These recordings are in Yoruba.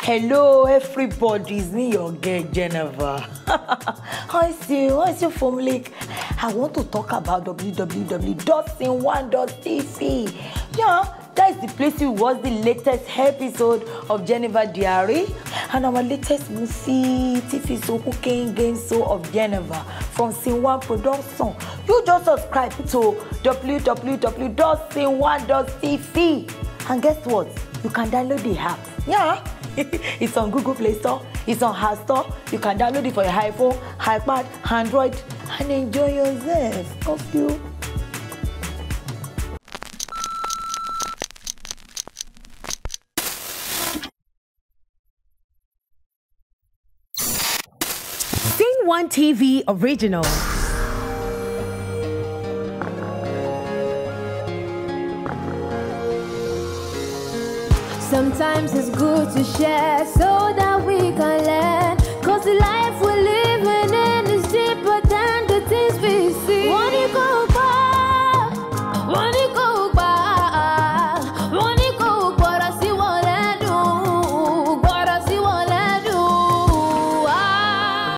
Hello, everybody. It's me, your girl, Jennifer. How is you? How is your family? I want to talk about www.sin1.tv. Yeah, that is the place we watch the latest episode of Jennifer Diary and our latest movie, TV show, cooking game show of Jennifer from Sin1 Production. You just subscribe to www.sin1.tv. And guess what? You can download the app. Yeah. it's on Google Play Store. It's on App Store. You can download it for your iPhone, iPad, Android, and enjoy yourself. Thank you. Scene One TV original. Sometimes it's good to share so that we can learn. Cause the life we're living in is deeper than the things we see. Wọ́n ní kò gbà, wọ́n ní kò gbà, wọ́n ní kò gbọ́dọ̀ sí wọn lẹ́nu, gbọ́dọ̀ sí wọn lẹ́nu. Ah.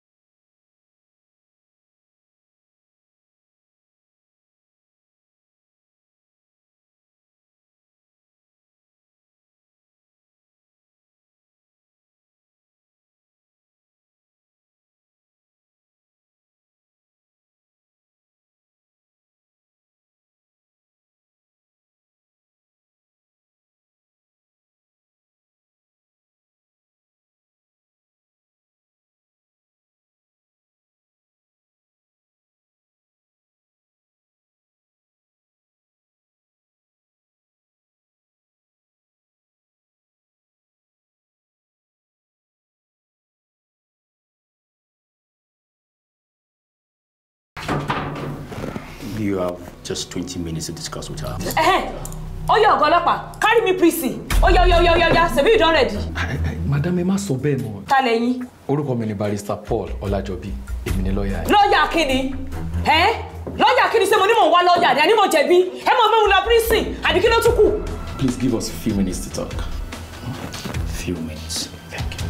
You have just 20 minutes to discuss with her. Ẹ̀hẹ́n, ó yẹ ọ̀gá ọlọ́pàá carry me prison ó yá ó yá ó yá ó yá ó yá ṣebí you don ready. madam ẹ má sọ bẹ́ẹ̀ mọ́ ta lẹ́yìn orúkọ mi ni barrister paul ọlájọbí èmi ni lọ́ọ̀yà ẹ̀. lọ́ọ̀yà kíni ẹ́ lọ́ọ̀yà kíni ṣé mo ní mò ń wá lọ́ọ̀yà ni àní mo jẹ̀bi ẹ mọ̀ mẹ́mu lọ prison àbí kí ló tún kù. please give us a few minutes to talk. Few minutes. Thank you.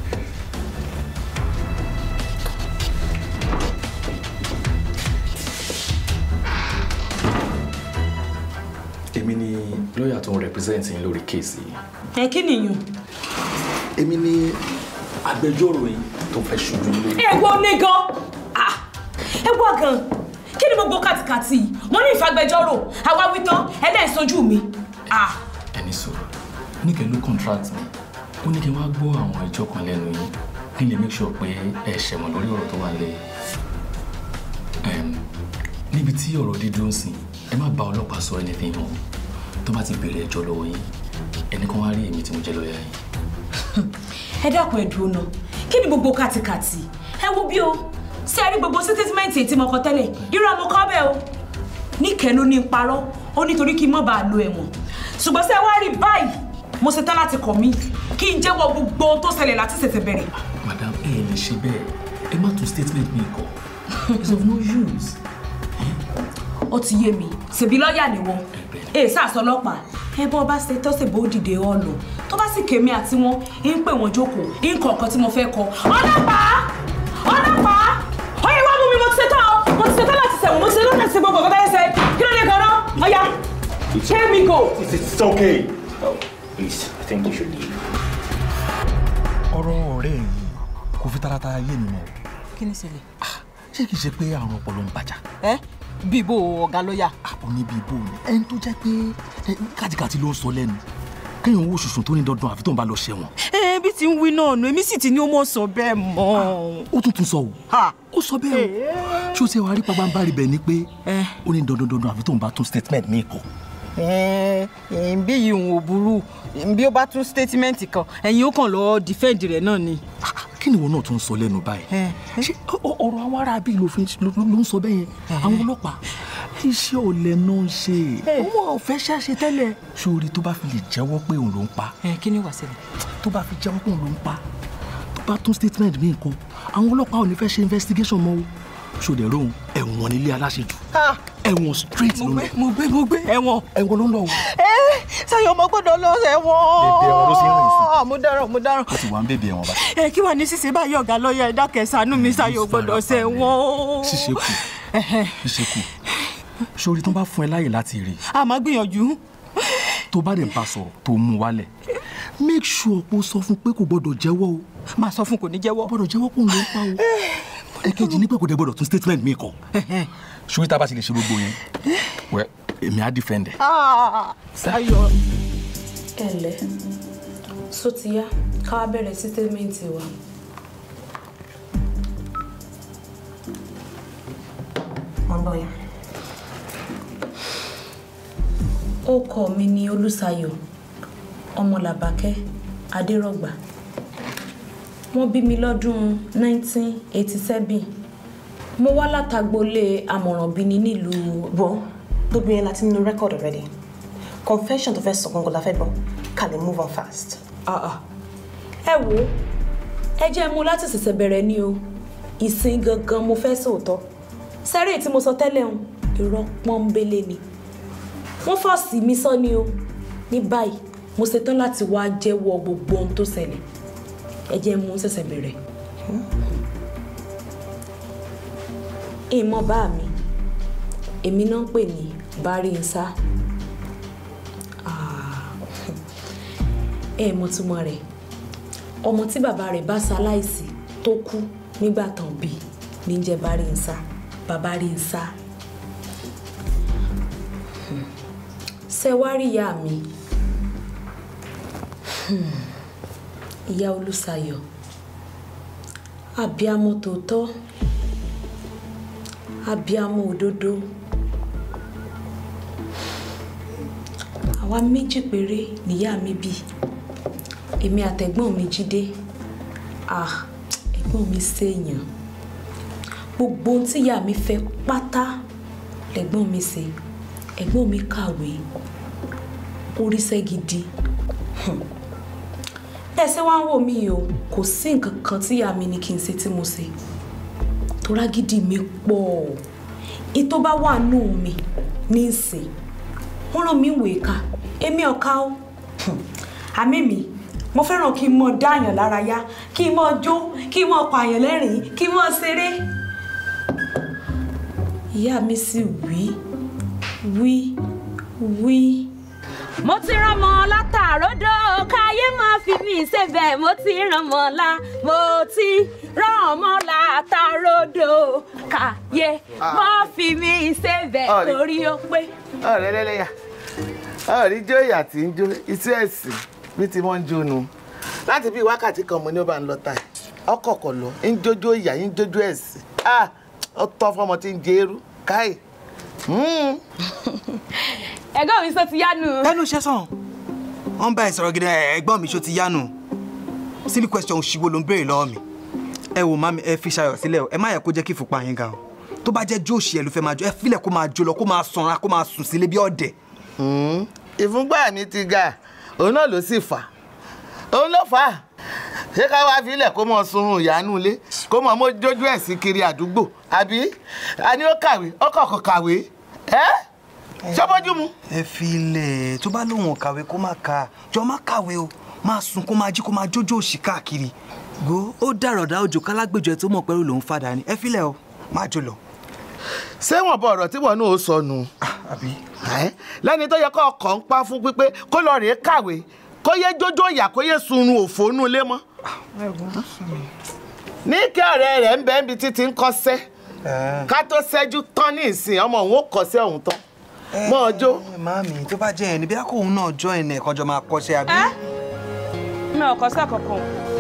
èmi ni lọ́ọ̀yà tó ń represent yín lórí kéèsì yìí. ẹ kí nìyẹn. èmi ni agbẹjọ́rò yín tó fẹ́ ṣojú yín lórí. ẹ gbọ́ ní gan Ah, ẹ gbọ́ gan kí ni gbogbo kàtìkàtì yìí? mo ní ìfagbẹjọ́rò àwa wí tán ẹlẹ́yìn sojú mi. Ah, ẹni sọ̀rọ̀ níkẹ́ ló contract mi ó ní kí n wá gbọ́ àwọn ẹjọ́ kan lẹ́nu yín kí n lè make sure pé ẹ ṣẹ̀wọ̀n lórí ọ̀rọ̀ tó wà lẹ́yìn. Em, níbi tí ọ̀rọ̀ dídúró sí ẹ má bá ọlọ́pàá sọ anything mọ́ tó bá ti bèrè ẹjọ́ lọ́wọ́ yín ẹnì kan wá rí èmi tí mo jẹ́ lọ́ọ̀yà yín. ẹ dákun ẹ dúró náà kí ni gbogbo kàtìkàtì ẹ wo bí o ṣé ẹ rí gbogbo sítísímẹ́ǹtì tí mo kọ tẹ́lẹ̀ irú àmọ́ kọ́ bẹ́ẹ̀ o níkẹ́ ló ní parọ́ ó nítorí kí n má bàa lo ẹ̀wọ̀n ṣùgbọ́n ṣé ẹ wá rí báyìí mo ṣe tán láti kọ̀ mí kí n jẹ́wọ́ gbogbo ohun tó ṣẹlẹ̀ láti ṣẹ̀ṣẹ̀ bẹ̀rẹ̀ madam ẹ ẹ lè ṣe bẹ́ẹ̀ ẹ má tún statement mi kọ it's of no use. ó ti yé mi ṣèbí lọ́ọ̀yà ni wọn èè sàṣọ ọlọ́pàá ẹ bọ́ bá ṣe tọ́sẹ̀ bó dìde ọ̀nà tó bá sì kémi àti wọn ń pè wọ́n jókòó ń kọ̀ ọ̀kan tí mo fẹ́ kọ ọlọ́pàá ọlọ́pàá ọyẹ wá mú mi mo ti ṣe tán o mo ti ṣe tán láti ṣẹ̀wọ̀n mo ti ṣe tán láti ṣe gbogbo ọ̀gá tẹ́lẹ̀ ṣe kí ló dé gan-an ọ̀ya let me go. It's, it's okay. Oh, please, I think you should leave. ọ̀rọ̀ ọ̀rẹ́ yìí kò fi taratara yé mi mọ́ o. kí ni ṣẹlẹ̀. ṣé kìí ṣe pé àrùn ọpọlọ ń bàjá. ẹ bíbó ọ̀gá lọ́ọ̀yà. àpò níbi ìbò ni ẹni tó jẹ́ pé ẹ, kàtìkàtì ló ń sọ lẹ́nu kéèyàn owó ṣùṣùn tó ní dandan àfi tó ń bá lọ ṣẹ̀wọ̀n. ẹ bí ti ń wí náà nù èmi sì ti ní ó mọ̀ sọ bẹ́ẹ̀ mọ́. ó tún tún sọ o ó sọ bẹ́ẹ̀ o ṣé o ti wá rí pabambari bẹ̀ ni pé ó ní dandan dandan àfi tó ń bá tún statement mi kọ. ẹ ẹ bí yìí òun ò burú bí ó bá tún statement kan ẹ̀yin ó kàn lọ́ọ́ defend rẹ̀ náà ni. kí ni ìwọ náà tún sọ lẹ́nu báyìí ṣé ọ- ọ- ọ̀rọ̀ àwọn ará bíi ló fi ń- ló ló ń sọ bẹ́ẹ̀ yẹn àwọn ọlọ́pàá iṣẹ́ ọ̀lẹ náà ń ṣe wọn ò fẹ́ ṣàṣe tẹ́lẹ̀ sórí tó bá fi lè jẹ́wọ́ pé òun ló ń pa ẹ kí ni wàá ṣẹlẹ̀. tó bá fi jẹ́wọ́ pé òun ló ń pa tó bá tún statement mi nǹkan àwọn ọlọ́pàá ò ní fẹ́ ṣe investigation mọ́ o ṣòdẹ̀ rohun ẹ̀wọ̀n nílé aláṣejù ẹ̀wọ̀n straight ló ń lọ mo gbé mo gbé ẹ̀wọ̀n. ẹ̀wọ̀n ló ń lọ o. ẹ Ṣayọ̀ ọmọ gbọ́dọ̀ lọ ẹ̀wọ̀n. Bèbè ẹ̀wọ̀n ló ṣe ń rìn sí. mo dáràn mo dáràn. ó ti wà ń bèbè ẹ̀wọ̀n báyìí. ẹ kí wàá ní ṣíṣe báyìí ọ̀gá lọ́ọ̀yà ẹ̀dá kẹsànán mi Ṣayọ̀ gbọ́dọ̀ ṣẹ̀wọ̀n. ṣíṣe kù ṣíṣe kù sórí tó bá fún ẹ láyè láti rí a máa gbìyànjú. tó bá dẹ̀ ń bá sọ̀rọ̀ tó mú wálẹ̀ make sure pé ó sọ fún pé kò gbọ́dọ̀ jẹ́wọ́ o máa sọ fún kò ní jẹ́wọ́. gbọ́dọ̀ jẹ́wọ́ kó ń lọ pa o ẹ̀kejì ní pé kò dẹ̀ gbọ́dọ̀ tún statement mi kọ sórí tá a bá ti lè ṣe gbogbo yẹn wẹ́ èmi á defend ẹ̀. Ah, Ṣayọ̀. ẹ ǹlẹ́ só ti yá ká wá bẹ̀rẹ̀ sí tẹ́mẹ́ǹtì wa. Mo ń bọ̀ yẹn. Orúkọ mi ni Olúṣayọ̀ ọmọ Làbákẹ́ Adérọ̀gbà. Wọ́n bí mi lọ́dún 1987. Mo wá látagbolé Amọ̀rànbíni nílùú Wo gbogbo yẹn láti nínú record already. Confession tó fẹ́ sọ gbọ́ngàn la fẹ́ gbọ́. Ká lè move on fast. Ah, ah. ẹ wo ẹ jẹ́ mú láti ṣẹ̀ṣẹ̀ bẹ̀rẹ̀ ni o ìsìn gangan mo fẹ́ sòótọ́ sẹ́rẹ̀ tí mo sọ tẹ́lẹ̀ ń irọ́ pọ́nbélé ni wọ́n fọ́ọ̀sì mi sọ ni o ní báyìí mo ṣetán láti wá jẹ́wọ́ gbogbo ohun tó ṣẹlẹ̀ ẹ jẹ́ mú ṣẹ̀ṣẹ̀ bẹ̀rẹ̀ ìmọ̀ bá mi èmi náà ń pè ní bari nsá ẹ mọ̀ túmọ̀ rẹ̀ ọmọ tí bàbá rẹ̀ bá ṣaláìsí tó kú nígbà tán bí ní jẹ́ bari nsá bàbá rí nsá ṣe wá rí ìyá mi ìyá Olúṣayọ̀ abiyamọ tòótọ́ abiyamọ òdodo àwa méjì péré níyá mi bí èmi àtẹ̀gbọ́n mi Jídé ah ẹ̀gbọ́n mi ṣèèyàn gbogbo ohun tí ìyá mi fẹ́ pátá lẹ̀gbọ́n mi ṣe ẹ̀gbọ́n mi kàwé oríṣẹ́ gidi bẹ́ẹ̀ ṣe wá ń wò mí o kò sí nǹkan kan tí ìyá mi ní kí n ṣe tí mo ṣe torágídí mi pọ̀ ìtò bá wà nù mí ní ìsìn wọ́n rán mi ìwé ká èmi ọ̀ka o àmì mi mo fẹ́ràn kí n mọ dáàyàn lára yá kí n mọ jó kí n mọ pààyàn lẹ́rìn-ín kí n mọ ṣeré ìyá mi sì wí wí wí. mo ti rán mọ látàródò káyé máa fi mí ṣebẹ̀ mo ti rán mọ lá mo ti rán mọ látàródò káyé máa fi mí ṣebẹ̀ Ọ̀rẹ́. torí ó pé. ọ̀rẹ́ lẹ́lẹ́yà ọ̀rí jó ìyà tí ń jó iṣẹ́ ẹ̀sìn bí ti wọ́n ń jó nu láti bí wákàtí kan mo ní ó bá ń lọ táì ọkọ̀ọ̀kọ̀ lọ ń jójó ìyà ń jójó ẹ̀sìn ah ó tọ́ fọmọ tí ń jẹ eru káì. ẹ̀gbọ́n mi sọ ti yánu. ẹnu iṣẹ́ sàn wọ́n bá ẹ sọ̀rọ̀ gidi ẹ̀, ẹ̀gbọ́n mi ṣó ti yánu silly question òṣìwò ló ń béèrè lọ́wọ́ mi ẹ wò má mi ẹ fi ṣayọ̀ sílẹ̀ o ẹ má yẹ kó jẹ́ kí ìfúnpá yín ga o tó bá jẹ́ jóòṣì ẹ ló fẹ́ máa jó ẹ filẹ̀ kó máa jó lọ kó máa sanra kó máa sùn sílé bí ọ̀dẹ̀. ìfúnpá mi ti ga òun náà ló sì fà òun ló fà á ṣé ká wá filẹ̀ kó mọ sunrun ìyanu ilé kó mọ mọ jójú ẹ̀ sí kiri àdúgbò àbí a ní ó kàwé ó kọ̀ọ̀kan kàwé ẹ́ ṣọ́bọ́jú mu. ẹ filẹ̀ tó bá lóun ò kàwé kó má ka jọ má kàwé o máa sùn kó máa jí kó máa jójó òṣì káàkiri go ó dàrọ̀dà òjò kálágbèjọ ẹ tó mọ̀ pẹ́rù lòún fàdà ni ẹ filẹ̀ o má jó lọ. ṣé wọn bọ ọ̀rọ̀ tí wọn náà ó sọnù. lẹ́ni tó yẹ kó ọkọ̀ ń pa fún pípé kó lọ rèé kàwé kó yé jójó ìyà kó yé sunrun òfò nù lé mọ́. ní kí ọ̀rẹ́ rẹ̀ ń bẹ́ẹ̀ bí títí ń kọ́sẹ́ ká tó ṣẹ́jú tán ní ìsìn ọmọ òun ó kọ́sẹ́ òun tán mọ́ ọjọ́. màámi tó bá jẹ́ ẹ̀ níbi àkóhun náà jọ ẹ̀ nẹ̀ kọjọ máa kọ́ṣẹ́ àbí. mi ò kọ́ sí àkọ́kọ́.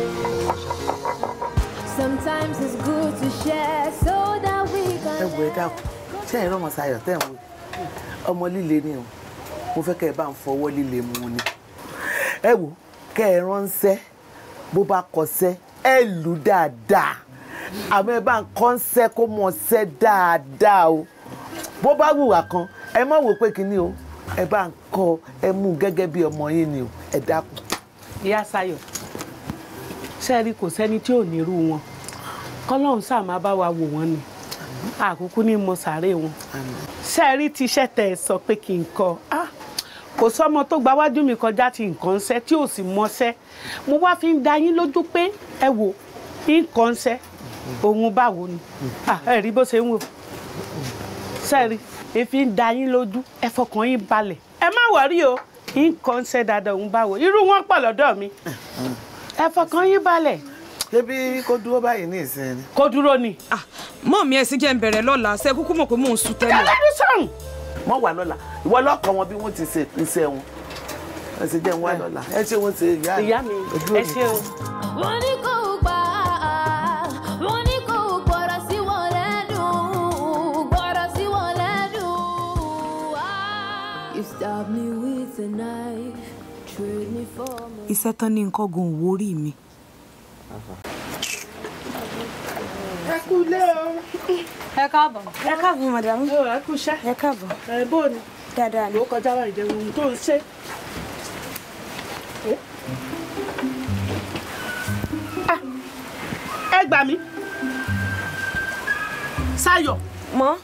Sometimes it's good to share so that we can. ẹ wò ẹ dákun ṣé ẹ rọmọ sayọ tẹ ẹ wò ọmọ líle ni o mo fẹ́ kẹ́ ẹ bá ń fọwọ́ líle mu ni ẹ wò kẹ́ ẹ ránṣẹ́ bó bá kọsẹ̀ ẹ lù dáadáa àmọ́ ẹ bá ń kọ́ńṣẹ́ kó mọ̀ ṣẹ́ dáadáa o bó bá wùwà kan ẹ má wò pé kínní o ẹ bá ń kọ́ ẹ mú un gẹ́gẹ́ bí ọmọ yín ni o ẹ dákun. ìyá Sayọ̀ sẹ́ẹ̀rí kò sẹ́ni tí ò ní irú wọn kọ́lọ́hún sáà máa bá wa wò wọ́n ni àkókò ní mo sàárè wọn ṣe é rí tíṣẹ́ tẹ̀ ẹ sọ pé kí n kọ ah, kò sọmọ tó gba wájú mi kọjá ti nǹkan ṣẹ́ tí ò sì mọṣẹ́ mo wá fi ń da yín lójú pé ẹ wò nǹkan ṣẹ́ òun báwo ni Ah, ẹ rí bó ṣe ń wò sẹ́ẹ̀rí èéfín ń da yín lójú ẹ fọkàn yín balẹ̀ ẹ má wọrí o nǹkan ṣẹ́ dáadáa òun báwo irú wọn pọ̀ lọ́dọ̀ mi ẹ fọkàn yín balẹ̀. ṣébí kó dúró báyìí ní ìsinmi. kó dúró ni. mọ́ mi ẹ̀sìn jẹ́ ń bẹ̀rẹ̀ lọ́la ṣe kúkú mọ̀ pé mò ń sun tẹ́lẹ̀. ẹlẹ́dùn sọ̀hún. mọ wà lọ́la ìwọ lọ́kọ̀ wọn bí wọ́n ti ṣe iṣẹ́ wọn ẹ ṣe jẹ́ ń wá lọ́la ẹ ṣe wọ́n ṣe ìyá ìyá mi ẹ ṣe o. wọ́n ní kò gbà á wọ́n ní kò gbọ́dọ̀ sí wọn lẹ́nu gbọ́dọ̀ sí wọn lẹ́nu. You stab me with a knife, trade me for my. iṣẹ́ tán ní nǹkan gun òwò orí mi. ẹ kú lé o. ẹ káàbọ̀. ẹ káàbọ̀ madam. ẹ kú iṣẹ́. ẹ káàbọ̀. ẹ bó ni. dáadáa ni. ló kọjá wà ìjẹun ohun tó ń ṣe. Ah, ẹ gbà mí. Ṣayọ̀. mọ́.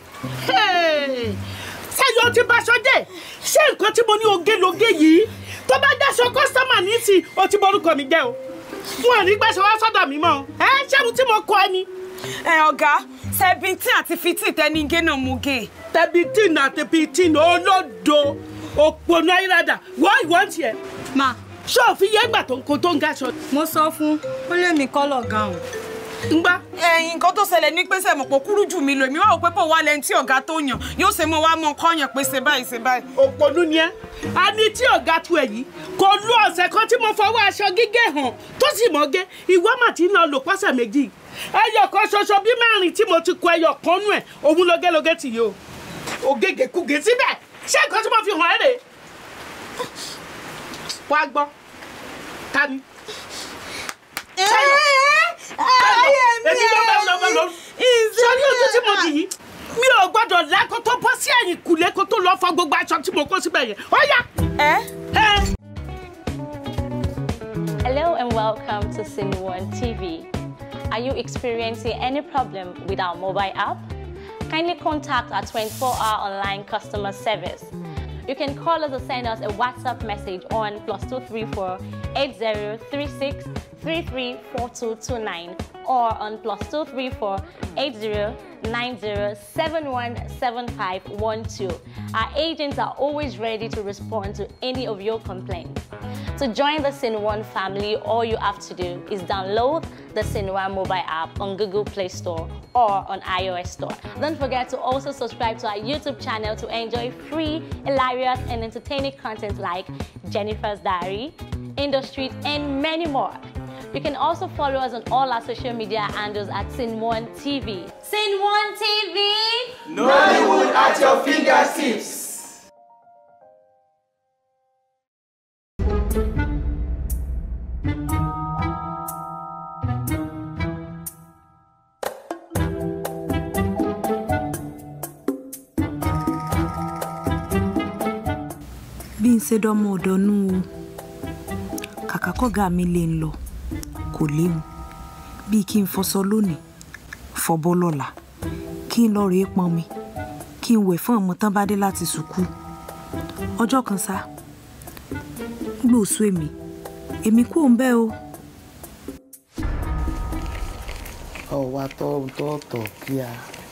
Ṣayọ̀ ti baṣọ jẹ́ ṣé nǹkan tí mo ní oge loge yìí tó bá dáṣọ kọ́sítọ́mà ní sí o ti borúkọ mi jẹ́ o wọn ò ní gbàṣọ wá sọ́dọ̀ mi mọ́ o ẹ ṣé mo tí mo kọ ẹ ni. ẹ ọ̀gá seventeen àti fifteen tẹ́ni gé náà mú gé. seventeen àti fifteen olódo òpònú ayélujára wọ́n ìwọ́n tiẹ̀. ma ṣé òfin yẹn gbà tó ń kó tó ń gaṣọ. mo sọ fún ó lé mi kọ́lọ̀ gan-an. ń gbá. ẹyin nǹkan tó ṣẹlẹ̀ ní pé sẹ́mọ̀ pọ̀ kúrú jù mí lò èmi wá wò pé pò wá lẹ́ni tí ọ̀gá tó yàn yóò ṣe mọ́ wá mọ́ kọ́yàn pé ṣe báyìí ṣe báyìí. òpònú ni ẹ a ní tí ọ̀gá tu ẹ̀ yìí kò lu ọ̀sẹ̀ kan tí mo fọwọ́ aṣọ gígé hàn tó sì mọ́ gé ìwọ mà tí ń lọ lò pọ́sẹ̀ méjì ẹyọ kan ṣoṣo bí mẹ́rin tí mo ti kọ ẹyọ kan nú ẹ̀ òun lógélógé tì yìí o ògègè kùgè síbẹ̀ ṣé nǹkan tí mo fi hàn ẹ́ rèé wá gbọ́ ta ni. ayé mi èmi ló bá lọ bá lọ sọrí ojú tí mo dì yìí mi ò gbọ́dọ̀ lẹ́kọ́ tó bọ́ sí ẹ̀yìn kùlé kó tó lọ́ọ́ fọ gbogbo aṣọ tí mo kó síbẹ̀ yẹn ó yá. ẹ. Hello and welcome to Sin One TV. Are you experiencing any problem with our mobile app? Kindly contact our 24-hour online customer service. You can call us or send us a WhatsApp message on plus 234 8036 334229 or on plus 234 8090717512. Our agents are always ready to respond to any of your complaints. To join the Sinwan family, all you have to do is download the Sinwan mobile app on Google Play Store or on iOS Store. Don't forget to also subscribe to our YouTube channel to enjoy free, hilarious, and entertaining content like Jennifer's Diary, Industry, and many more. You can also follow us on all our social media handles at Sin1 TV. Sin1 TV! Nollywood at your fingertips. bí n ṣe dọ́mọ ọ̀dọ́nú o kàkà kọ́gà mi lè ń lọ kò léwu bíi kí n fọṣọ lónìí fọbọ́ lọ́la kí n lọ rèé pọn mi kí n wẹ̀ fún ọmọ tán bá dé láti sùkúù ọjọ́ kan sá gbòòsó èmi èmi kú òun bẹ́ẹ̀ o. ọwọ́ atọ́tọ̀ kíá.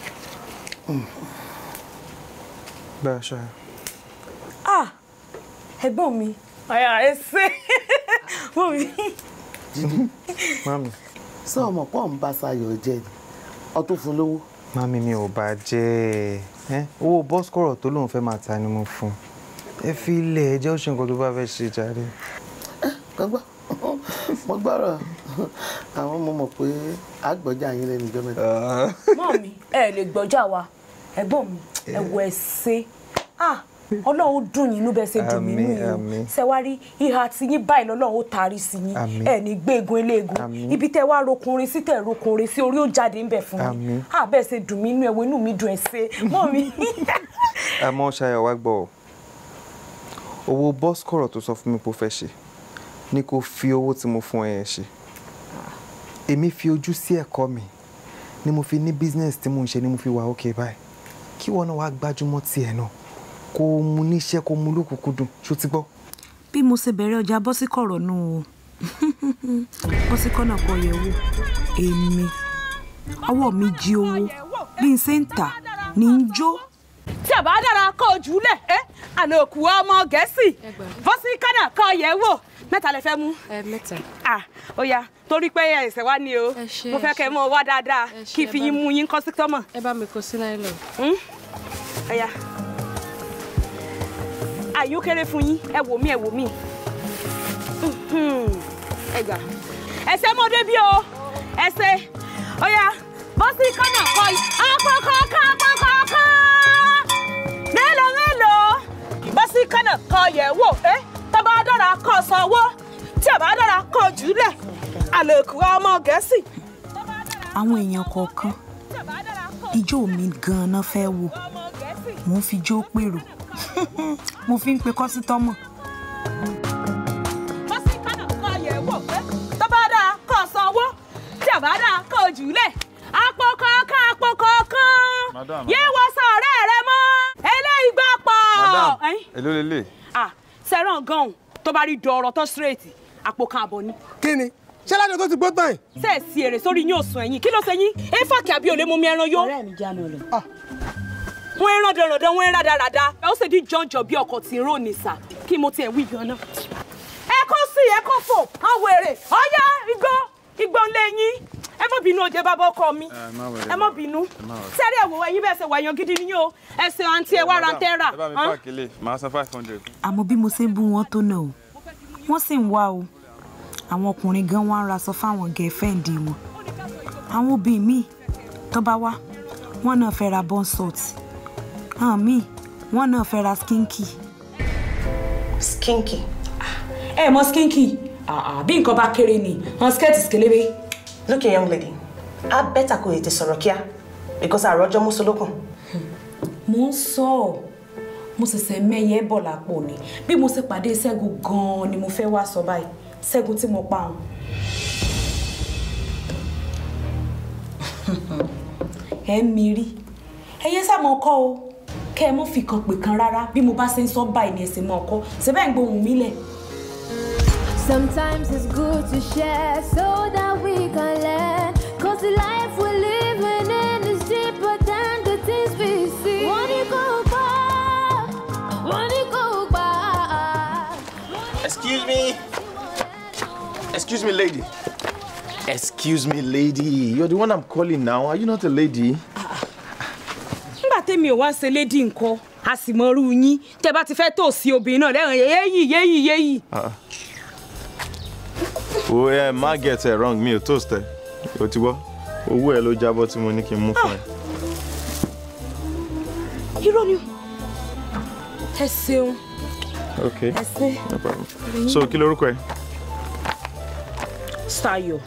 bẹ́ẹ̀ ṣe. ah ẹ̀gbọ́n mi ọ̀yà ẹ ṣe fún mi. mami. sọ ọmọ pọ̀ ń bá Ṣayọ̀ jẹ ni ọtún fún lówó. mami mi ò bá jẹ́ ẹ owó bọ́sikọ̀rọ̀ tó lóun fẹ́ máa ta ni mo fún ẹ fi ilẹ̀ ẹ jẹ́ ó ṣe nǹkan tó bá fẹ́ ṣe jàre. gbọ́ngbọ́n mo gbọ́rọ̀ àwọn ọmọ mọ̀ pé àgbọ̀jà yín lẹ́nu ìjọ mẹ́ta. mọ́ mi ẹ lè gbọ́jà wa ẹ̀gbọ́n mi ẹ̀wọ̀ ẹ̀ ṣe ah ọlọ́run dùn yín inú bẹ́ẹ̀ ṣe dùn mí nínú yín àmín. ṣe wá rí ìhà tí yín báyìí lọ́lọ́run ó taari sí yín Àmín. ẹ ní gbégun eléegun Àmín. ibi tẹ́ wá rokunrin sí tẹ́ rokunrin sí orí ó jáde ńbẹ̀ fún Àmín. yín à bẹ́ẹ̀ ṣe dùn mí inú ẹ̀wọ̀ inú mi dùn ẹ̀ ṣe mọ́ mi. àmọ́ ṣayọ̀ wá gbọ́ ọ owó bọ́sikọ̀rọ̀ tó sọ fún mi pé ó fẹ́ ṣe ni kò fi owó tí mo fún ẹ yẹn ṣe èmi fi ojú sí ẹ̀kọ́ mi ni mo fi ní business tí mo ń ṣe ni mo fi wà okay báyìí kí wọn náà wá gbájúmọ́ tiẹ̀ náà kó o mu níṣẹ́ kó o mu lókùnkúndùn ṣó ti gbọ́. bí mo ṣe bẹ̀rẹ̀ ọjà bọ́síkọ̀rọ̀ nù o bọ́síkọ̀ náà kọ yẹ̀ wò èmi ọwọ́ mi jí owó bí n ṣe ń tà ní í jó. tí a bá dára kó o jù ú lẹ̀ ẹ́ àlòkù ọmọ gẹ̀ẹ́sì bọ́sí kánà kọ́ yẹ̀ wò mẹ́ta lẹ fẹ́ mú. mẹ́ta. ah ó yá torí pé ẹsẹ̀ wá ní o mo fẹ́ kẹ́ ẹ mọ́ wá dáadáa kí n fi yín mú yín kọ́ sí tọ́mọ̀. ẹ bá mi kó sí láìlọ. ó yá àyò kéré fún yín ẹ wò mí ẹ wò mí ẹ gbà ẹsẹ̀ mọ́ débi o ẹsẹ̀ ó yá bọ́sí kánà kọ́ yìí akọ́kọ́kọ́ akọ́kọ́kọ́ mélòó mélòó bọ́sí kánà kọ́ yẹ̀ wò ẹ́ tó bá dára kọ́ sanwó tí ò bá dára kọ́ jùlẹ̀ àlòkù ọmọ gẹ̀ẹ́sì. àwọn èèyàn kọ̀ọ̀kan ijó mi gan-an fẹ́ wò mo ń fi jó pèrò mo fi ń pe kọ́sítọ́mọ̀. bọ́sí kánà kọ́ yẹ̀ wò ẹ́ tó bá dára kọ́ sanwó tí ò bá dára kọ́ jùlẹ̀ àpò kọ̀ọ̀kan àpò kọ̀ọ̀kan Madam. yé wọ sọ̀rẹ́ rẹ mọ́ eléyìí gbà pọ̀. madam Ẹ̀yin? èló lélẹ̀. ah sẹ́ràn gan-an tó bá rí dọ̀ọ̀rọ̀ tó straight àpò kan àbọ̀ ni. kí ni ṣé ládùn tó ti gbó tán yìí. ṣé ẹ sí èrè sórí yín ò sùn ẹ̀yìn kí ló ṣe yín ẹ fàkì àbí olè mú mi ẹran yó. ọ̀rẹ́ mi jánu rẹ̀. wọ́n ń rán dandan wọ́n ń rán dáradára ẹ ó sì di jọ̀njọ̀ bí ọkọ̀ tí ń rò ní sà kí mo tiẹ̀ wí gan náà. ẹ kó sí ẹ kó fò àwọn èrè ọyá igbó igbó ńlẹ yín ẹ má bínú oje bàbá ọkọ mi ẹ má bínú sẹ́rí ẹ̀wọ̀ ẹ̀yin bẹ́ẹ̀ ṣe wà yan gidi ni yóò ẹ ṣe àǹtí ẹ wá ra tẹ́ rà. ẹ bá mi páàkì lè máa san five hundred. àmọ́ bí mo ṣe ń bú wọn tó náà o wọ́n sì ń wá o àwọn ọkùnrin gan wá ń raṣọ fáwọn gẹ̀ẹ́fẹ̀ǹdì wọn àwọn obìnrin míì tó bá wá wọn náà fẹ́ ra bonsalt àwọn míì wọn náà fẹ́ ra skinky. skinky. ẹ mọ skinky bí nǹkan bá kéré ni wọn skẹ́ẹ̀tì kélébé. look here young lady a bẹ́tà kò ètè sọ̀rọ̀ kíá because àròjọ mú solókùn. mo ń sọ ọ mo ṣẹ̀ṣẹ̀ mẹ́yẹ bọ̀ lápò ni bí mo ṣe pàdé ṣẹ́gun gan-an ni mo fẹ́ wá sọ báyìí ṣẹ́gun tí mo pa òun. ẹ ń mirí ẹyẹ sàmọ kọ o kẹ ẹ mọ fi kan pè kan rárá bí mo bá ṣe ń sọ báyìí ni ẹsẹ mọ ọkọ ṣe bẹ́ẹ̀ ń gbóhùn mi lẹ̀. Sometimes it's good to share so that we can learn. Cause the life we're living in is deeper than the things we see. One go back, one go back. Excuse me. Excuse me, lady. Excuse me, lady. You're the one I'm calling now. Are you not a lady? nígbà tẹ́mi ò wá ṣe lédi nǹkan a sì mọ irú yín tẹ́ bá ti fẹ́ tó sí obìnrin náà lẹ́rìn yéyì yéyì yéyì. Uh-uh. Oh, yeah, má get it wrong. Mi ò toast ẹ. O ti gbọ́. Owó ẹ ló jábọ́ tí mo ní kí n mú fún ẹ. irọ́ ni o. ẹ ṣeun Okay. ẹ ṣe No problem. So, kí lorúkọ ẹ? Ṣayọ̀.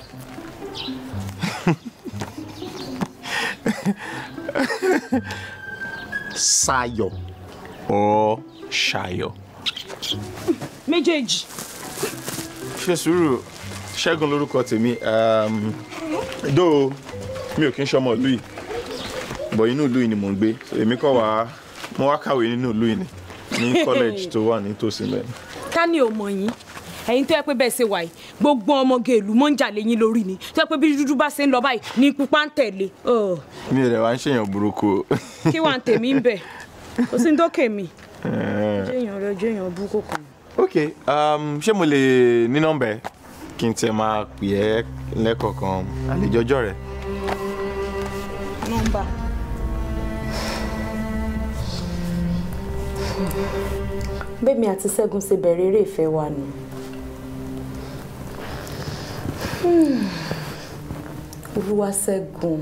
Ṣayọ̀ or Ṣayọ̀. méjèèjì. Ṣé sùúrù Ṣẹ́gun lorúkọ tèmi. Um, Dó mi ò kí ń ṣọmọ ìlú yìí. Bọ̀ inú ìlú yìí ni mò ń gbé. So, Èmi kọ́ wá mo wá kàwé nínú ìlú yìí ni. Ní college tó wà nítòsí mẹ́rin. ká ní ò mọ̀ yín ẹ̀yin tó yẹ pé bẹ́ẹ̀ ṣe wà yìí gbogbo ọmọge ìlú mọ́ ń jà lẹ́yìn lórí ni tó yẹ pé bí dúdú bá ṣe ń lọ báyìí ní pupa ń tẹ̀lé Ugh, Mi ò rẹ̀ wá ń ṣèyàn burúkú o. kí wàá tèmi ń bẹ̀ kò sí ní tó kè mí. Eh, jẹ́yàn rẹ jẹ́yàn bú kò kàn. ok um, ṣé mo lè ní nọ́mbà ẹ kí n tiẹ̀ máa pè ẹ́ lẹ́kọ̀ọ̀kan àlejò ọjọ́ rẹ̀. nọ́mbà. bẹ́ẹ̀mi àti ṣẹ́gun ṣe bẹ̀rẹ̀ eré ìfẹ́ wa nù. olúwa ṣẹ́gun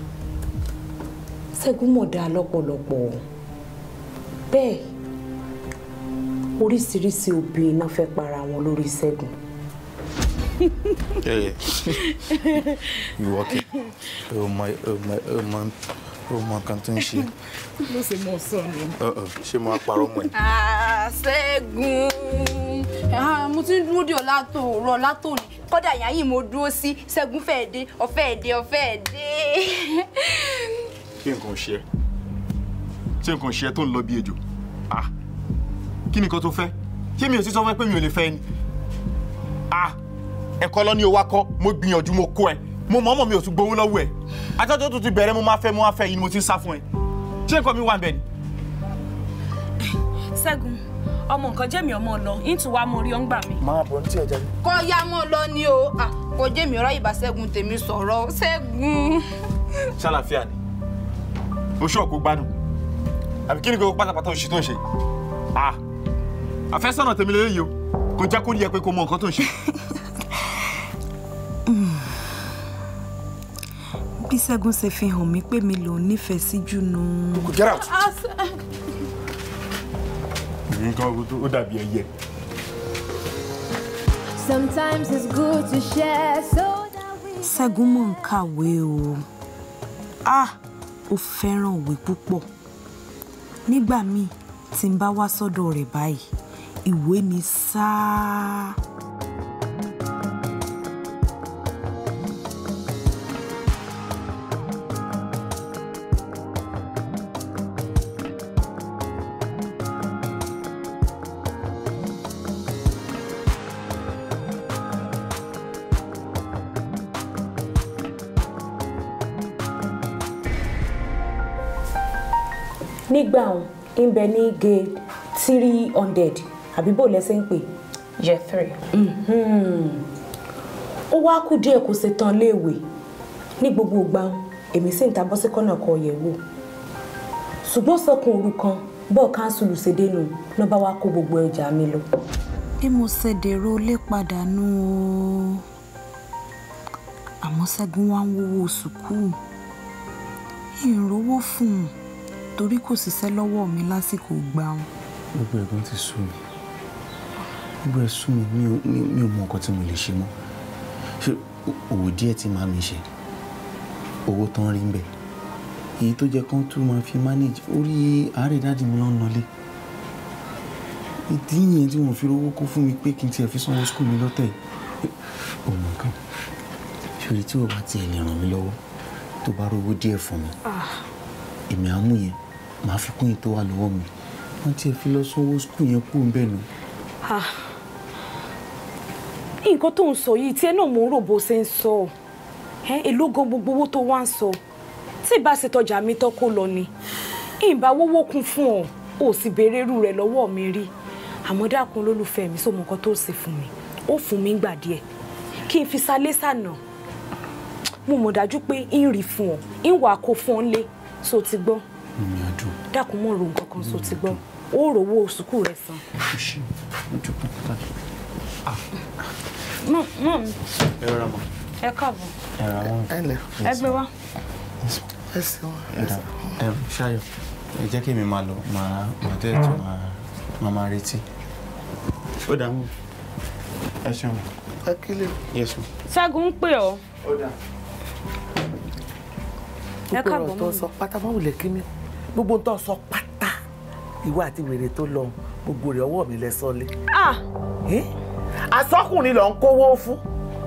ṣẹ́gun mọ̀ dáa lọ́pọ̀lọpọ̀ bẹ́ẹ̀ oríṣiríṣi obìnrin náà fẹ́ para wọn lórí ṣẹ́gun ìwọ kẹ o mọ o mọ o mọ o mọ nǹkan tó ń ṣe ló ṣe mọ sọnù. Uh-uh, ṣé mo á parọ́ mọ́ ẹ. Ah, Ṣẹ́gun Ah, mo ti ń dúró dè ọ́ látòórọ̀ látòní kódà ìyá yìí mo dúró sí Ṣẹ́gun fẹ́ẹ́ dé ọ̀fẹ́ dé ọ̀fẹ́ dé. kí nǹkan ṣe ẹ́ ṣé nǹkan ṣe ẹ́ tó ń lọ bí ejò ah kí ni nǹkan tó fẹ́ ṣé mi ò sí sọ fún ẹ pé mi ò lè fẹ́ ni ah ẹ̀kọ́ lọ ní o wá kọ́ mo gbìyànjú mo kó ẹ mo mọ̀ ọmọ mi ò tún gbowó lọ́wọ́ ẹ àtọ́jọ́ tó ti bẹ̀rẹ̀ mo máa fẹ́ mo máa fẹ́ yìí ni mo ti ń sá fún ẹ ṣé nǹkan mi wà ń bẹ̀ ni. ṣẹ́gun ọmọ nǹkan jẹ́mi ọmọ lọ ìtù wa mo rí ọ́ ń gbà mí. máa bọ̀ ní tí ẹ jẹ́ kọ́ ya mọ́ lọ ni o Ah, kò jẹ́ mi ọ̀rọ̀ ìbá Ṣẹ́gun tèmi sọ̀rọ̀ Ṣẹ́gun. ṣàlàfíà ni oṣù ọ̀kú gbádùn àbí kí ni gbogbo pátápátá oṣù tó ń ṣe ah àfẹ́sọ̀nà tèmi lélẹ́yìí o kò jẹ́ kó rí ẹ pé kó mọ nǹkan tó ń ṣe. bí ṣẹ́gun ṣe fi hàn mí pé mi lòún nífẹ̀ẹ́ sí jù nù. get out. nǹkan ó dàbí ẹyẹ. Sometimes it's good to share so that we ṣẹ́gun mọ̀ ń kàwé o ah ó fẹ́ràn òwe púpọ̀ nígbà míì tí n bá wá sọ́dọ̀ rẹ̀ báyìí ìwé ni sáà. nígbà òun ń bẹ ní gate three hundred àbí bò lẹ́sẹ̀ ń pè. year three. ó wá kù díẹ̀ kó ṣe tán léèwé ní gbogbo ìgbà èmi sì ń ta bọ́ sí kọ́nà kọ yẹ̀ wò ṣùgbọ́n sọkùn òru kan bọ́ọ̀ káńsùlù ṣèdénú ló bá wá kó gbogbo ẹja mi lọ. bí mo ṣe dèrò lé padà nù o àmọ́ ṣẹ́gun wá ń wówó sùkúù ìrànwọ́ fún un torí kò ṣiṣẹ́ lọ́wọ́ mi lásìkò gbàùn. gbogbo ẹ̀gbọ́n ti sú mi gbogbo ẹ̀ sú mi mi ò mi- mi ò mọ nǹkan tí mo lè ṣe mọ́ ṣé o- òwò díẹ̀ tí màá mi ṣe owó tán rí ń bẹ̀ èyí tó jẹ́ kán tún máa fi manage orí àárẹ̀ dáàdì mi ló ń nọlé ìdí yẹn tí wọ́n fi rówó kó fún mi pé kí n tiẹ̀ fi sanwó skul mi lọ́tẹ̀ yìí òmò kan ṣòrí tí o bá tiẹ̀ lè ràn mí lọ́wọ́ tó bá rówó díẹ̀ fún mi èmi á mú yẹn màá fi kún yìí tó wà lọ́wọ́ mi wọ́n tiẹ̀ fi lọ sanwó skul yẹn kú ń bẹ̀ nù. Ah. nǹkan tó ń sọ yìí tí ẹ náà mò ń rò bó ṣe ń sọ ẹ èló gan gbogbo owó tó wá ń sọ tí ìbá ṣe tọjà mi tán kó lọ ni ìbá wówó kún fún ọ ò sì béèrè irú rẹ lọ́wọ́ mi rí àmọ́ dákun lólùfẹ́ mi sómo nǹkan tó ṣe fún mi ó fún mi gbà díẹ̀ kí n fi salé sànà mo mọ̀ dájú pé ń rí fún ọ ń wà kó fún ọ lé so ti gbọ́ mi á dùn. dákun mọ̀ ro nǹkan kan so ti gbọ́ ó rówó sùkúù rẹ san. mọ̀ mọ̀ mi ẹ rọra mọ. ẹ káàbọ̀ ẹ ra wọn. ẹ lẹ. ẹ gbé wá. ẹ ṣeun. ẹ dà ẹ ṣayọ ẹ jẹ́ kí èmi máa lọ màá màá tẹ̀ tó máa máa máa retí. ó dà mú ẹ ṣeun. ẹ kílè. yẹsùn. ṣẹ́gun ń pè ọ́. ó dà. ẹ gbogbo káàbọ̀ ọ̀rọ̀ tó mọ́ mi. sọ pátá má wulẹ̀ kí mi gbogbo tó sọ pátá ìwọ àti wèrè tó lọ gbogbo rẹ̀ ọwọ́ mi lẹ sọ́lé. ah asọ́kùnrin lọ ń kówó fún.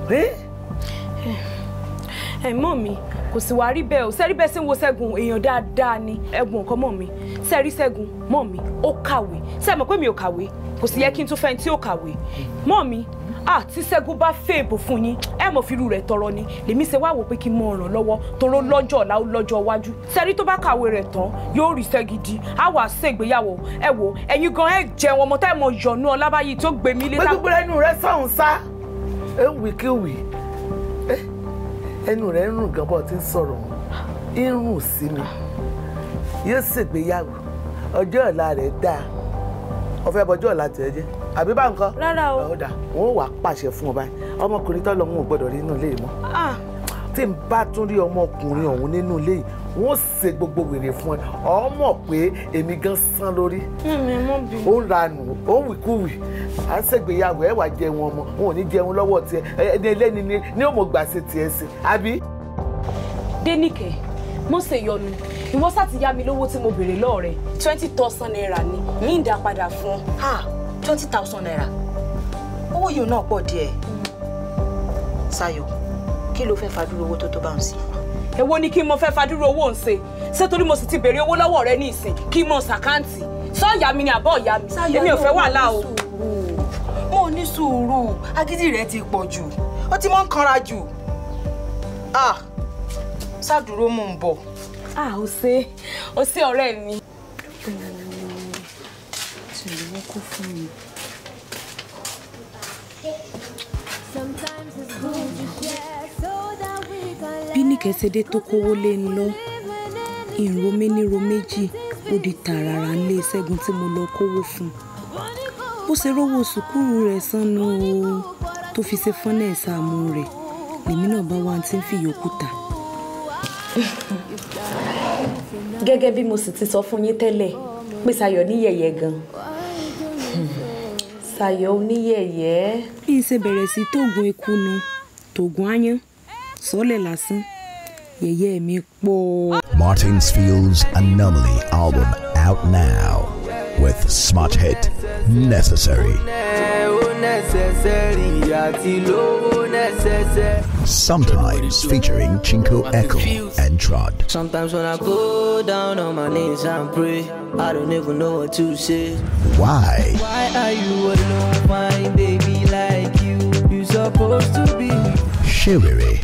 ẹ mọ̀ mi kò sì wá rí bẹ́ẹ̀ o sẹ́rí bẹ́ẹ̀ sí ń wo ṣẹ́gun èèyàn dáadáa ni ẹ̀gbọ́n nǹkan mọ̀ mi sẹ́rí ṣẹ́gun mọ̀ mi ó kàwé sẹ́ẹ̀ mọ̀ pé mi ò kàwé kò sì yẹ kí n tún fẹ́ tí ó kàwé mọ̀ mi ah tí ṣẹ́gun bá fẹ́ èbò fún yín ẹ mọ̀ fírú rẹ̀ tọrọ ni lèmi ṣe wá wò pé kí n mọ ràn lọ́wọ́ toró lọ́jọ́ ọ̀la ó lọ́jọ́ iwájú sẹ́rí tó bá kàwé rẹ̀ tán yóò rí iṣẹ́ gidi á wà ṣègbéyàwó ẹ wò ẹ̀yin gan ẹ jẹun ọmọ tá ẹ mọ yọ̀nù ọlábàyí tó gbé mi lé pé gbogbo ẹnu rẹ sọ̀hún sá ẹ ń wí kí wì ẹ ẹnu rẹ ń rùn gan bọ́ tí ń sọ̀rọ̀ ń rùn sí mi yóò ṣègbéyàwó ọjọ́ ọ̀la rẹ̀ dáa ọ̀fẹ́ bọjọ́ ọ̀la tẹ̀ ẹ́ jẹ́ àbí bá nǹkan. rárá o. ọ̀dà wọn ò wá pàṣẹ fún ọ báyìí ọmọkùnrin tó lọ wọn ò gbọdọ̀ rí inú ilé yìí mọ́ ah tí n bá tún rí ọmọkùnrin ọ̀hún nínú ilé yìí wọ́n ṣe gbogbo wèrè fún ẹ ọ mọ̀ pé èmi gan sán lórí mímí mọ́ bí. ó ń ranù ó ń wìkúwì à ń ṣègbéyàwó ẹ wà jẹun ọmọ wọn ò ní jẹun lọ́wọ́ tiẹ̀ ẹni ẹlẹ́ni ni ní òmò gbà ṣe tiẹ̀ sí àbí. dénìkẹ́ mo ṣe yọnu ìwọ sá ti yá mi lówó tí mo béèrè lọ́ọ̀ rẹ̀ twenty thousand naira ni mi ń dá padà fún ọ. ha twenty thousand naira owó yìí náà pọ̀ díẹ̀ Ṣayọ̀ kí ló fẹ́ fàdúró owó tó tó bá ń sí. èwo ni kí n mo fẹ́ fadúró owó ń ṣe ṣé torí mo sì ti béèrè owó lọ́wọ́ rẹ ní ìsìn kí n mọ ṣàkáǹtì sọ́ọ̀yà mi ni àbọ̀ ìyá mi èmi ò fẹ́ wàhálà o. mo ní sùúrù agídí rẹ ti pọ̀ jù ó ti mọ́ ń kanra jù ah ṣàdúró mò ń bọ̀. a ò ṣe ó ṣe ọ̀rẹ́ mi. tí ìlú kún fún mi. bí nìkẹ́ ṣe dé tó kówó lé ń lọ ìró méníró méjì ó di tààràrà ńlé ṣẹ́gun tí mo lọ kówó fún bó ṣe rówó sùkúrù rẹ̀ sánú o tó fi ṣe fọ́nà ẹ̀sàmù rẹ̀ lèmi náà bá wá tí ń fi yòókù ta. gẹ́gẹ́ bí mo sì ti sọ fún yín tẹ́lẹ̀ pé Ṣayọ̀ níyẹ̀yẹ́ gan Ṣayọ̀ oníyẹ̀yẹ́. bí n ṣe bẹ̀rẹ̀ sí tóògùn eku nu tóògùn áyán sọ́lẹ̀ lásán yẹ̀yẹ́ mi pọ̀. Martin's Fields Anomaly album out now with smart hit Necessary. Sometimes featuring Chinko Echo and Trod. Sometimes when I go down on my knees and pray, I don't even know what to say. Why? Why are you alone, my baby, like you? You supposed to be Shiriri.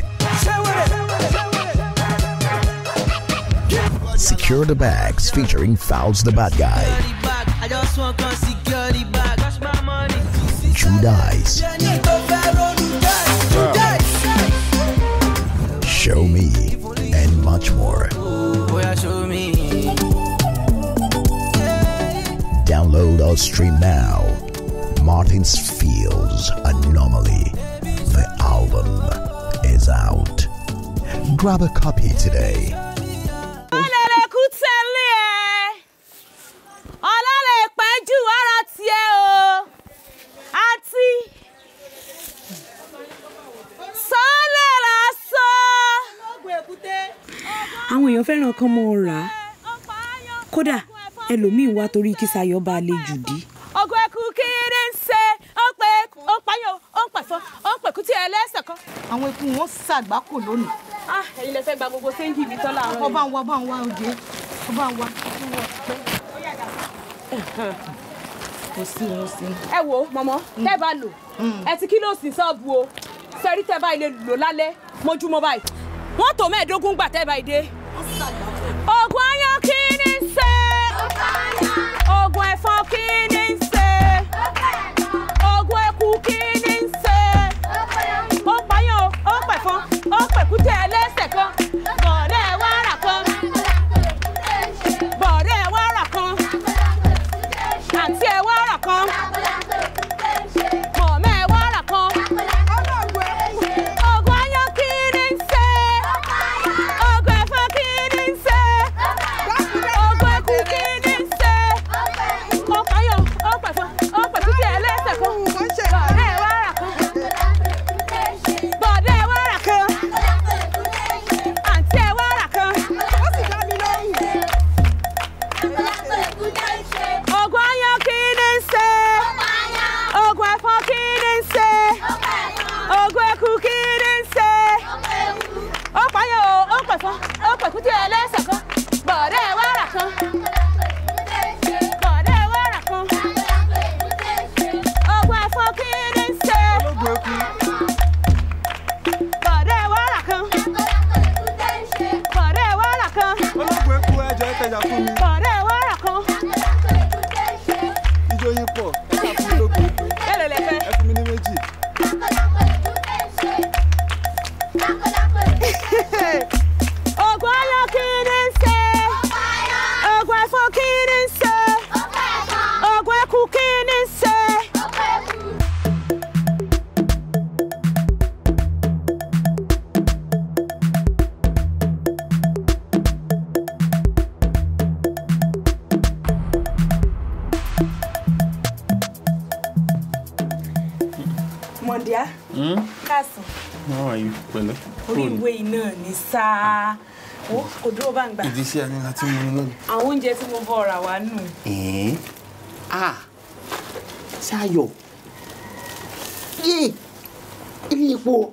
Secure the Bags featuring Fouls the Bad Guy. I just want to security back. That's my money. Judice. Show Me, and much more. Boy, show me. Download or stream now. Martin's Fields Anomaly. The album is out. Grab a copy today. ọlẹ́lẹ̀ kú tẹ̀lé ẹ̀ ọlọ́lẹ̀ pẹ́jù ara tiẹ̀ o àti sọ́lẹ̀ lásán. àwọn èèyàn fẹ́ràn kan mọ́ ọ rà á kódà ẹlòmíín wá torí kí Ṣayọ̀ bá lè jù dí. ọgọ ẹkú kéré ń ṣe ó pé ó pààyàn ó ń pẹ̀fọ́ ó ń pẹ̀kú tí ẹ lẹ́sẹ̀ kan. àwọn ikú wọn ṣàgbákò lónìí. ah ẹ̀yin lẹ fẹ́ gba gbogbo sẹ́ńjì mi tán láàárọ̀ yìí. ọba ń wá ọba ń wá òde ọba ń wá. kò sí òun sí. ẹ wo mọ̀mọ́ tẹ́ bá lò ẹ ti kí ló sì sọ́ọ̀bù o sẹ́rí tẹ́ bá ilé lò lálẹ́ mọ́júmọ́ báyìí wọ́n tó mẹ́ẹ̀ẹ́dógún gbà tẹ́ bá ìdé. oògùn ayọ̀ kí ni ń ṣe oògùn ẹ̀fọn kí ni ń ṣe oògùn eku kí ni ń ṣe ó pààyàn ó pẹ̀fọn ó pẹ̀kútẹ́ ẹlẹ́sẹ̀ kan bọ̀dẹ́ wàrà kan bọ̀dẹ́ wàrà kan àǹtí ẹ wàrà kan mọ̀mọ́ ẹ wàrà kan oògùn ayọ̀ kí ni ń ṣe oògùn ẹ̀fọn kí ni ń ṣe oògùn eku kí ni ń ṣe ó pààyàn ó pẹ̀fọn ó pẹ̀kútẹ́ ẹlẹ́sẹ̀ kan bọ̀dẹ́ wàrà kan bọ̀dẹ́ wàrà kan àǹtí ẹ wàrà kan. oògùn ayọ̀ kí ni ń ṣe oògùn ẹ̀fọn kí ni ń ṣe oògùn eku kí ni ń ṣe ó pààyàn o ó pẹ̀fọn ó pẹ̀kútí ẹlẹ́sẹ̀ kan bọ̀dẹ́ wàrà kan bọ̀dẹ́ wàrà kan oògùn ẹ̀fọn kí ni ń ṣe bọ̀dẹ́ wàrà kan bọ̀dẹ́ wàrà kan ológun eku ẹjọ ìtajà fún mi bọ̀dẹ́ wàrà kan ijó yín pọ̀ ẹ kà fún mi ológun eku mélòó lẹ fẹ́. ẹ fún mi ní méjì. oògùn ayọ̀ kí ni ń ṣe oògùn ẹ̀fọn kí ni ń ṣe oògùn eku kí ni ń ṣe. káàsán How are you? Pẹ̀lẹ́. orí ìwé iná ní sáà ó kò dúró bá ń gbà ìdí iṣẹ́ ẹni láti mú un lónìí. àwọn oúnjẹ tí mo bọ̀ ọ̀rà wá nù. ẹ̀ẹ́n ah ṣayọ̀ yé ilé epo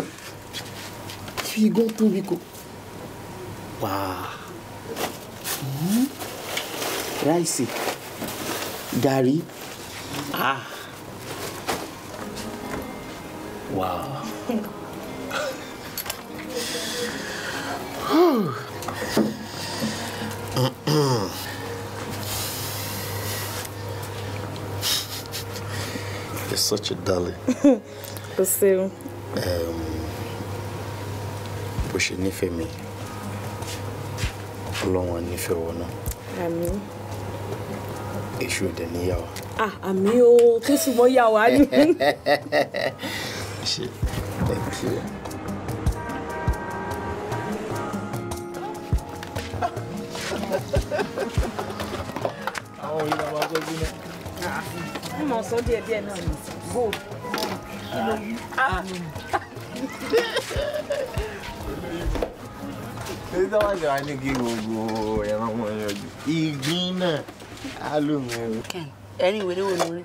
fi igun tóbi kò wàá Hmm. ráìsì gàrí ah wàá. You're such a darling. o ṣeun. Um, bó ṣe nífẹ̀ẹ́ mi ọlọ́run á nífẹ̀ẹ́ wọn náà àmì èṣù òde níyàwó. ah àmì o kí sì mọ yà wá ní. ṣe thank you. Àwọn òyìnbó máa máa tọ́jú náà. mo mọ̀ sọ́ díẹ̀ díẹ̀ náà ní bò kí ló yí. èyí tó wá ṣe wá ní kí gbogbo ẹran wọn yọjú ìgbín náà á lò mí o. ẹni ìwé léwo lórí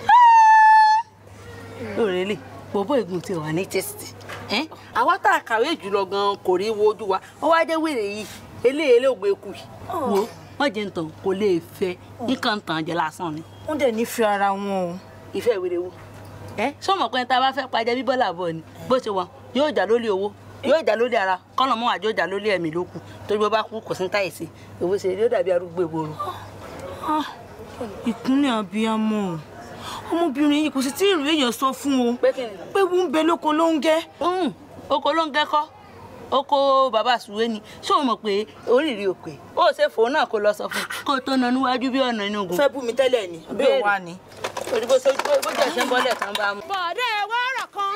lórí lè bọ̀bọ̀ ìgùn tí wà ní tẹ́sítì àwa tá a kàwé jùlọ gan kò rí wo ojú wa wọ́n wá jẹ́ wèrè yìí eléyìí eléògbé kù yìí wo wọ́n jẹ́ ntàn kò lè fẹ́ nǹkan tàn jẹ́ lásán ni. wọ́n dẹ̀ nífẹ̀ẹ́ ara wọn o. ìfẹ́ ìwé wo ẹ sọmọ pé tá a bá fẹ́ pàjẹ́ bíbọ́ làbọ̀ ni bó ṣe wà yóò jà lórí owó yóò jà lórí ara kọ́nà mọ́ àjọ jà lórí ẹ̀mí ló kù torí bó bá kú kò sí táyì sí owó ṣe yóò dàbí arúgbó ìgboro. ìkúnlẹ̀ abiyamọ ọmọbìnrin yìí kò sì tí ì rí èèyàn sọ fún o pé wú ń bẹ lóko ló ń gẹ́. oko ló ń gẹ́kọ́ oko bàbá sùwé ni ṣé o mọ̀ pé oríire òkè ó ṣe fòun náà kó lọ sọ fún kó tó nà níwájú bí ọ̀nà inú ogun. fẹ́ bú mi tẹ́lẹ̀ ni bí òun wà ní. torí bó ṣe bó jẹ́ ṣe ń bọ́lẹ̀ kan bá mú. bọ̀dé wàrà kan.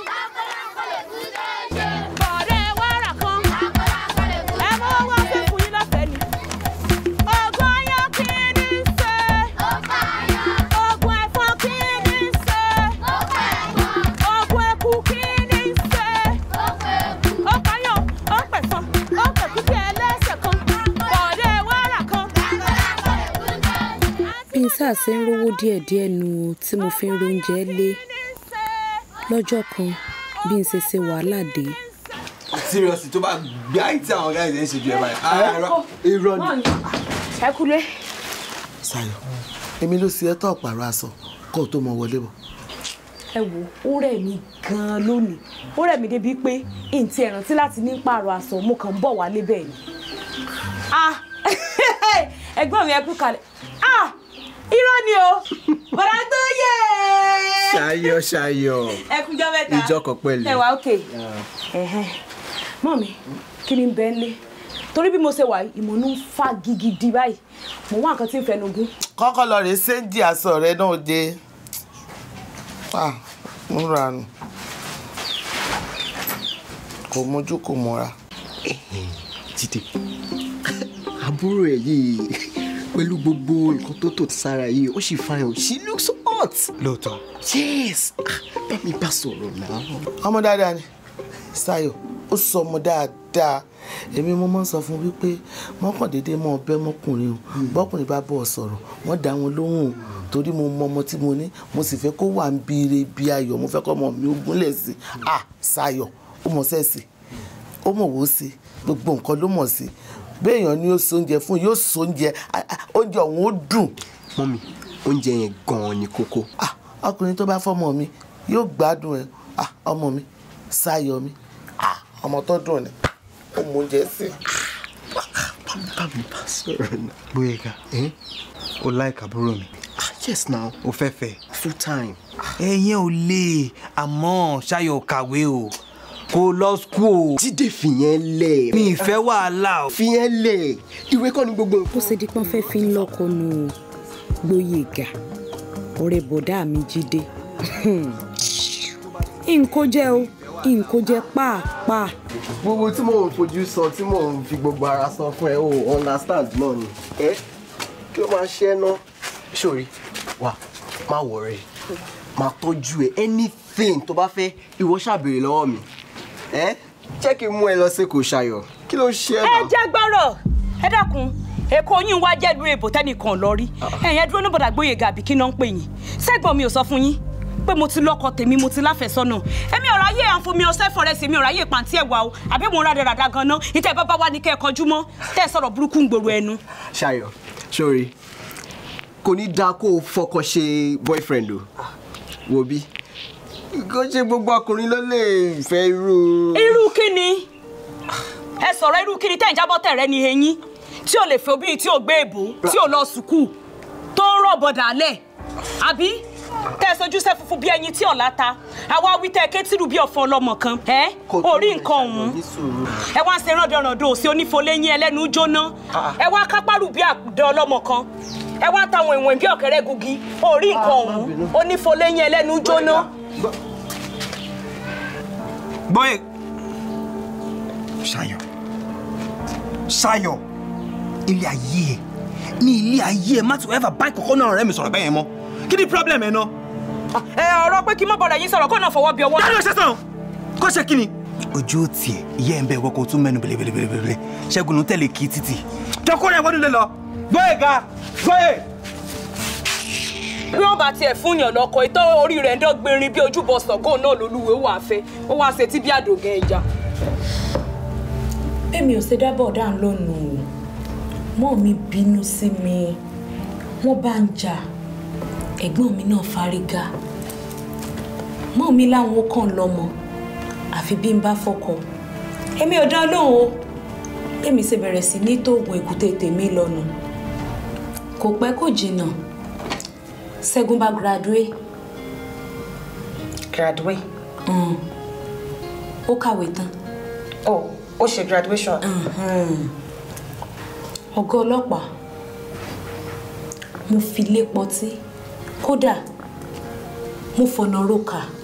bọ̀dé wàrà kan. ẹ mú owó fún fún yín lọ́fẹ̀ẹ́ ni. oògùn ayọ̀ kí ni í ṣe. oògùn ẹ̀fọn kí ni í ṣe. oògùn eku kí ni í ṣe. ó pààyàn ó pẹ̀fọn ó pẹ̀kú bí ẹlẹ́sẹ̀ kan. bọ̀dé wàrà kan. bí n sáà ṣe ń rówó díẹ̀díẹ̀ nu o tí mo fi ń róúnjẹ lé lọ́jọ́ kan bí n ṣe ṣe wàhálà dé seriously tó bá gbé àyè tí àwọn guys ẹ̀ ń ṣe ju ẹ̀ báyìí. Ah, irọ́ irọ́ ni. ẹ kúlé. Ṣayọ̀ èmi ló ṣe ẹ́ tó ọ̀pàrọ̀ aṣọ kó o tó mọ wọlé bọ̀. ẹ wo ó rẹ̀ mí gan-an lónìí ó rẹ̀ mí débi pé ntí ẹ rántí láti ní pààrọ̀ aṣọ mo kàn ń bọ̀ wálé bẹ́ẹ̀ ni. ah ẹ̀gbọ́n mi ẹ kú kalẹ̀ ah irọ́ ni o bọ̀dá tó yẹ. Ṣayọ̀ Ṣayọ̀ ẹ kújọ́ mẹ́ta ìjọ kan pẹ̀lú. ẹ wà ókè mọ́ mi kí ni bẹ́ẹ̀ lé torí bí mo ṣe wà yìí, ìmọ̀nù ń fa gigidi báyìí mo wá nǹkan tí ń fẹnu gún. kọ́kọ́ lọ rèé séńjì aṣọ rẹ náà dé Ah, múra nù kò mójú kò mọ́ra. Jídé àbúrò ẹ̀ yìí pẹ̀lú gbogbo nǹkan tó tò sára yìí ó sì fine o she looks hot. lóòótọ́. yes Ah, bá mi bá sọ̀rọ̀ náà. ọmọ dáadáa ni Ṣayọ̀ ó sọ ọmọ dáadáa èmi mo máa ń sọ fún wípé mọ́kàndínlé mọ́ ọbẹ̀ mọ́kùnrin o bọ́kùnrin bá bọ̀ sọ̀rọ̀ wọ́n dá wọn lóhùn o torí mo mọ ọmọ tí mo ní mo sì fẹ́ kó wà ń bire bí ayọ̀ mo fẹ́ kọ́ ọmọ mi ó gúnlẹ̀ sí i ah Ṣayọ̀ ó mọ̀ sẹ́ẹ̀sì ó mọ̀ wò ó sí gbogbo nǹkan ló mọ̀ sí béèyàn ni ó so oúnjẹ fún yóò so oúnjẹ ah, ah, oúnjẹ ọ̀hún ó dùn. mọ́mí oúnjẹ yẹn gan-an ni kókó. ah ọkùnrin tó bá fọmọ mi yóò gbádùn ẹ ah ọmọ mi Ṣayọ̀ mi ah ọmọ tó dùn ni ó mú oúnjẹ sí i. bá mi bá sọ̀rọ̀ náà. Gbóyèga o like àbúrò mi. yes now. o fẹ́ fẹ́. full time. ẹ̀yẹ́ ò lè àmọ́ Ṣayọ̀ kàwé o kò lọ school o. Jídé fìyẹn lẹ̀. mi ì fẹ́ wàhálà o. fìyẹn lẹ̀ ìwé kọ́ ni gbogbo nǹkan. bó ṣe di pọ́n fẹ́ fi ń lọ́kọ nu Gbóyèga ọ̀rẹ́ bọ̀dá mi Jídé nǹkó jẹ́ o nǹkó jẹ́ pàápàá. gbogbo tí mò ń fojú sọ tí mò ń fi gbogbo ara sọ fún ẹ o understand náà ni ẹ kí ló máa ṣe ẹ ná sórí wà má wọrẹ máa tọ́jú ẹ anything anything tó bá fẹ́ ìwọ ṣàbèrè lọ́wọ́ mi ẹ jẹ́ kí n mú ẹ lọ sí kò ṣayọ̀ kí ló ń ṣe ẹ ẹ náà. jẹ́ gbọ́rọ̀ ẹ dákun èkó yín wá jẹ́lu èbò tẹ́nìkan lọ rí ẹ̀yìn ẹdúró ní bọ̀dà gbóyè gàbí kí náà ń pè yín sẹ́gbọ̀n mi ò sọ fún yín pé mo ti lọ́kọ tèmi mo ti láfẹ̀sọ́nà èmi ọ̀rọ̀ ayé àǹfomi ọ̀sẹ̀ fọ̀rẹ́sì mi ọ̀rọ̀ ayé pàǹtí ẹ̀wà o àbí mo ń rádaràda gan-an ìtẹ̀ bàbá wa ní kẹ́ ẹ kọjú mọ́ tẹ́ ẹ sọ̀rọ̀ burúkú ń gbòòrò ẹnu. ṣayọ̀ sórí kò ní dáa kó o fọkọ ṣe boyfriend o wo bí kò ṣe gbogbo ọkùnrin ló lè fẹ́ irú. irú kí ni ẹ sọ̀rọ̀ irú kí ni tẹ́ ẹ̀ ń jábọ́ tẹ̀ rẹ ní eyín tí ò lè fẹ́ obìnrin tí ò gbé èbó tí ò lọ sùkúù tó ń rọ̀ bọ̀dà lẹ̀ àbí tẹ́ ẹ sojú sẹ́ funfun bí ẹyin tí ọ̀la ta àwa wí tẹ́ ẹ kétìrú bí ọ̀fọ̀ ọlọ́mọ kan ẹ orí nǹkan ọ̀hún ẹ wá ń ṣe rándanrandan òsì onífoléyín ẹlẹ́nu jóná ẹ wá kápárù bí àdé ọlọ́mọ kan ẹ wá táwọn ìwọ̀n bí ọ̀kẹ́rẹ́ gugi orí nǹkan ọ̀hún onífoléyín ẹlẹ́nu jóná. Bọ́yẹ̀. Ṣayọ̀. Ṣayọ̀. Ilé ayé ẹ̀. Ní ilé ayé ẹ̀ má tún ever báyìí kọ̀ọ̀kan náà rẹ̀ mi sọ̀rọ̀ bẹ́ẹ̀ yẹn mọ́. Kí ni problem ẹ̀ náà? ẹ ọ̀rọ̀ pé kí mọ́ bọ̀dà yín sọ̀rọ̀ kó náà fọwọ́ bí ọwọ́. Dáná ṣe sàn. Kó ṣe kí ni? Ojú ò tiẹ̀, ìyá ẹ̀ ń bẹ wọ́kọ̀ tún mẹ́nu bèlèbèlèbèlè. Ṣẹ́gun ló ń tẹ̀lé kí títì. Jọkọ́ rẹ̀ wọ́n nílé lọ. Gbọ́yè ga. Gbọ́yè. bí wọn bá tiẹ̀ fún yàn lọ́kọ ìtọ́ orí rẹ̀ ń dọ́gbìnrin bí ojúbọ sọ̀gọ́ náà lolúwe wà fẹ́ ó wá ṣe tí bí àdògán ẹja. èmi ò ṣe dábọ̀ dáhùn lónìí o mọ́ mi bínú sí mi wọ́n bá ń jà ẹ̀gbọ́n mi náà fárígá mọ́ mi láwọn ó kàn lọ́mọ àfi bí n bá fọkọ èmi ò dán lóhùn o èmi ṣe bẹ̀rẹ̀ sí ní tóògùn èkúté tèmi lọ́nu kò pẹ́ kò jìnnà Ṣẹ́gun bá graduate. graduate. Mm. ó kàwé tán. oh ó ṣe graduation. ọ̀gá ọlọ́pàá mo fi lé pọtí kódà mo fọ̀nà roka